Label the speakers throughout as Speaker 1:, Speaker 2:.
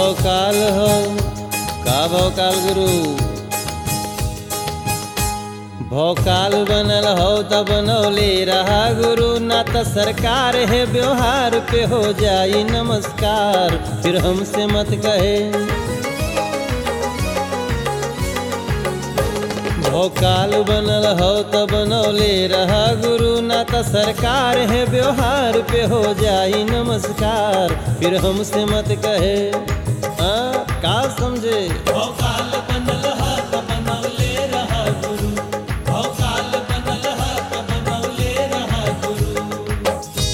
Speaker 1: भौकाल हो का भौकाल गुरु भौकाल बनल हो त बनौले रहा गुरु ना त सरकार है व्यवहार पे हो जाई नमस्कार फिर हमसे मत कहे भौकाल बनल हो त बनौले रहा गुरु ना त सरकार है व्यवहार पे हो जाई नमस्कार फिर हमसे मत कहे आ, का समझे
Speaker 2: भौकाल बनल हा त बनौले रहा गुरु भौकाल बनल हा त बनौले रहा गुरु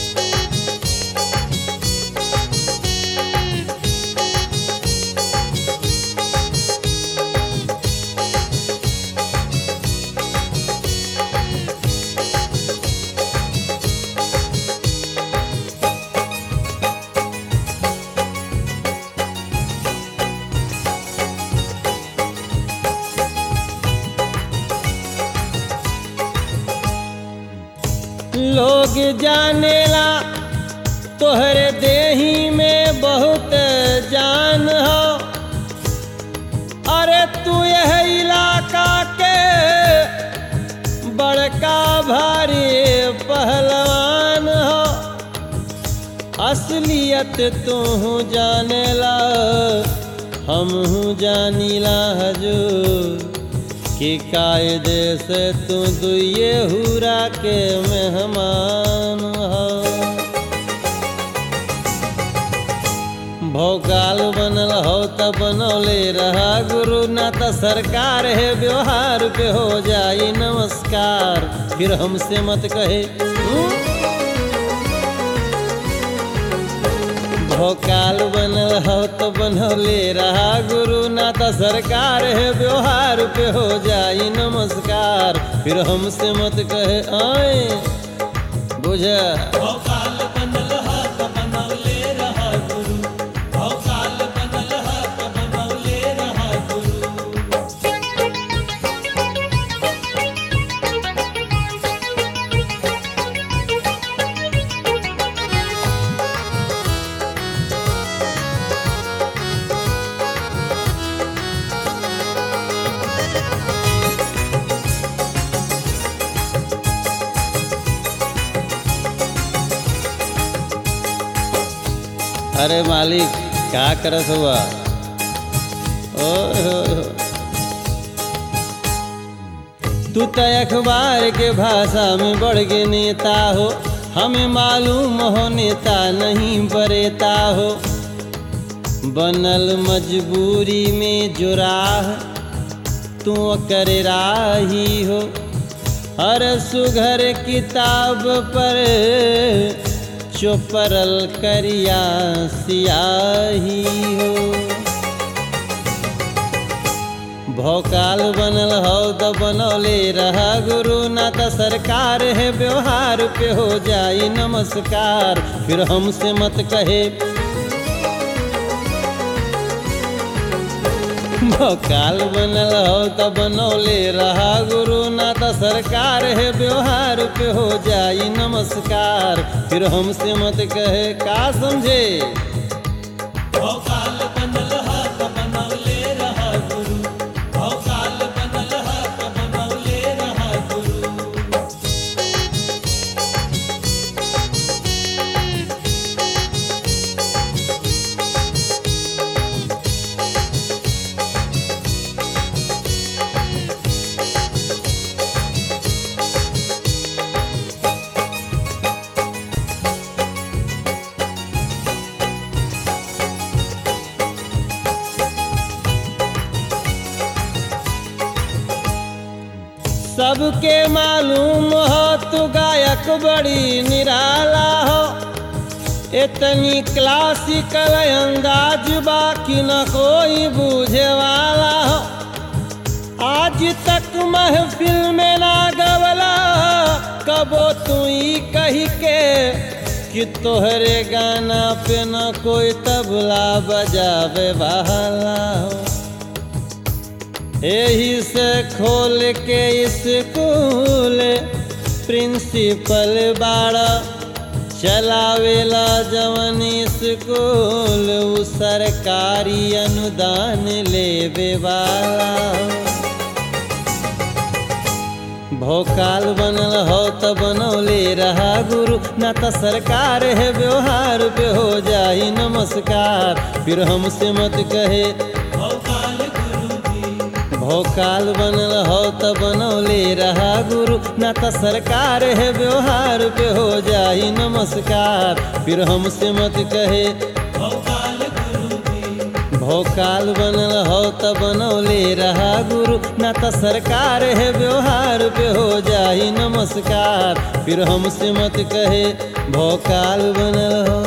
Speaker 1: लोग जानेला तोहरे देही में बहुत जान हो अरे तू यह इलाका के बड़का भारी पहलवान हो असलियत तू जानेला हम जानीला हजूर कि कायदे से तू दुए हुरा के मेहमान हो भौकाल बनल हो त बनौले रहा गुरु ना त सरकार है व्यवहार पे हो जाई नमस्कार फिर हमसे मत कहे हम्म? भौकाल बनल हो तो बनौले रहा गुरु ना त सरकार है व्यवहार पे हो जाई नमस्कार फिर हमसे मत कहे आए बुझ
Speaker 2: भौकाल बनल हा त बनौले रहा गुरु भौकाल बनल हा त बनौले रहा गुरु
Speaker 1: अरे मालिक का करत हुआ ओए होए होए। तू तो अखबार के भाषा में बढ़ के नेता हो हमें मालूम हो नेता नहीं बरेता हो बनल मजबूरी में जो राह तू कर राही हो हर सुघर किताब पर चोपरल करिया सियाही हो भौकाल बनल हो त बनौले रहा गुरु ना त सरकार है व्यवहार पे हो जाई नमस्कार फिर हमसे मत कहे भौकाल बनल हो त बनौले रहा गुरु ना त सरकार है व्यवहार पे हो जाई नमस्कार फिर हमसे मत कहे का समझे
Speaker 2: भौकाल बनल हा त बनौले रहा गुरु भौकाल बनल हा त बनौले रहा गुरु
Speaker 1: सबके मालूम हो तू गायक बड़ी निराला हो इतनी क्लासिकल अंदाज बाकी न कोई बूझे वाला हो आज तक महफिल में ना गवला कबो तू ही कही के कि तोहरे गाना पे न कोई तबला बजावे वाला हो यही से खोल के स्कूल प्रिंसिपल बाड़ा चलावेला जवन स्कूल उ सरकारी अनुदान लेवे वाला भोकाल बनल हो त बनौले रहा गुरु ना त सरकार है व्यवहार पे हो जाई नमस्कार फिर हमसे मत कहे
Speaker 2: भोकाल गुरु जी
Speaker 1: भोकाल बनल हो त बनौले रहा गुरु ना त सरकार है व्यवहार पे हो जाई नमस्कार फिर हमसे मत कहे
Speaker 2: भोकाल गुरु जी
Speaker 1: भोकाल बनल हो त बनौले रहा गुरु ना त सरकार है व्यवहार पे हो जाई नमस्कार फिर हमसे मत कहे भोकाल बनल हो